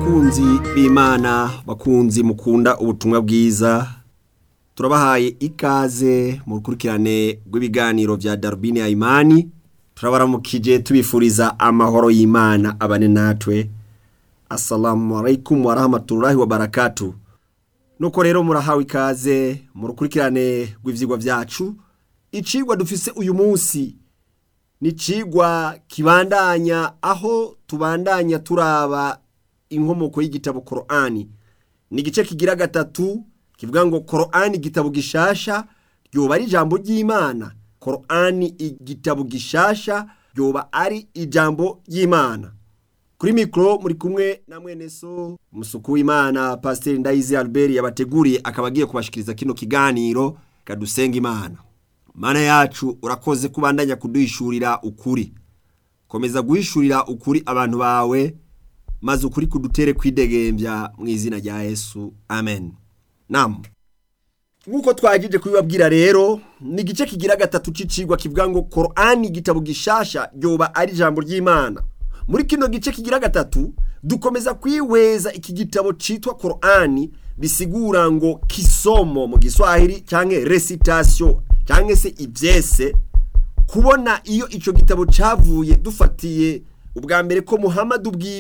bakunzi b'imana bakunzi mukunda ubutumwa bwiza turabahaye ikaze mu rukurikirane rw'ibiganiro bya darubini ya imani turabaramukije tubifuriza amahoro y'imana abane natwe assalamu alaikum warahmatullahi wabarakatu nuko rero murahawe ikaze mu rukurikirane rw'ivyigwa vyacu icigwa dufise uyu munsi ni icigwa kibandanya aho tubandanya turaba inkomoko y'igitabo korani ni igice kigira gatatu kivuga ngo korani igitabo gishasha ryoba ari ijambo ry'imana korani igitabo gishasha ryoba ari ijambo ry'imana kuri mikoro muri kumwe na mwene so umusuku w'imana pasiteri ndayizi albert yabateguriye akaba agiye kubashikiriza kino kiganiro kadusenga imana mana yacu urakoze kubandanya kuduhishurira ukuri komeza guhishurira ukuri abantu bawe maze ukuri kudutere kwidegembya mu izina rya yesu amen nam nk'uko twagije kubibabwira rero ni igice kigira gatatu c'icigwa kivuga ngo korani igitabo gishasha ryoba ari ijambo ry'imana muri kino gice kigira gatatu dukomeza kwihweza iki gitabo citwa korani bisigura ngo kisomo mu giswahili canke recitation canke se ivyese kubona iyo ico gitabo cavuye dufatiye ubwa mbere ko muhamadi ubwiwe